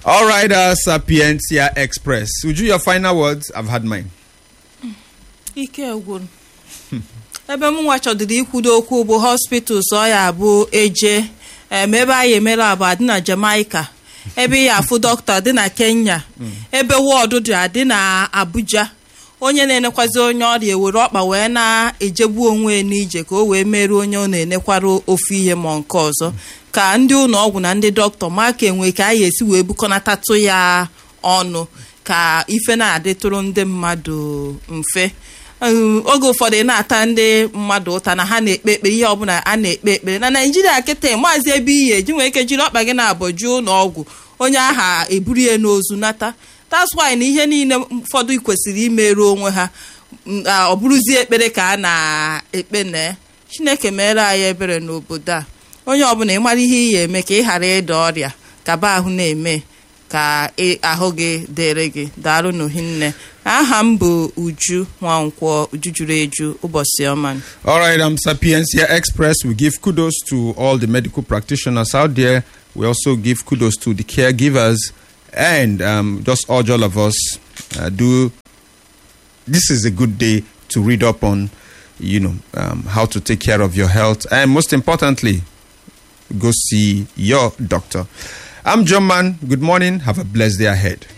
All right, uh, Sapientia Express. Would you your final words? I've had mine. ike gwụrụ ebe m nwa chọdịrị ikwudo okwu bụ hospitals ọ ya bụ eje em, ebe anyị emere abụ adị na Jamaica ebe ya afụ dọkịta dị na Kenya ebe wọdụ dị adị na Abuja onye na-enekwazi onye ọrịa ewere ọkpa wee na-ejegbu onwe ya n'ije ka o wee meruo onye ọ na-enekwara ofu ihe ma nke ọzọ ka ndị ụlọ ọgwụ na ndị dọkịta ma ka enwe ka anyị esi wee bukọnatatụ ya ọnụ ka ife na-adịtụrụ ndị mmadụ mfe Um, oge ụfọdụ ị na-ata ndị mmadụ ụta na ha na-ekpe ekpere ihe ọbụla a na-ekpe ekpere na naijiria kịta maazị ebe ihe eji nwee ike jiri ọkpa gị na-abọju ụlọ ọgwụ onye aha eburu ya n'ozu nata that's why na ihe niile ụfọdụ kwesịrị imerụ onwe ha m, a, ọ bụrụzie ekpere ka a na-ekpe na chineke meere anyị ebere n'obodo a onye ọbụla ị mara ihe ị ya eme ka ị ghara ịda ọrịa kaba ahụ na-eme ka ị- ahụ gị dịrị gị daalụ n'ohinne aha m bụ uju nwankwọ uju juru eju ụbọchị ọma All right, um, Sapiencia Express. We give kudos to all the medical practitioners out there. We also give kudos to the caregivers and um, just urge all of us uh, do. This is a good day to read up on, you know, um, how to take care of your health, and most importantly, go see your doctor. I'm John Man. Good morning. Have a blessed day ahead.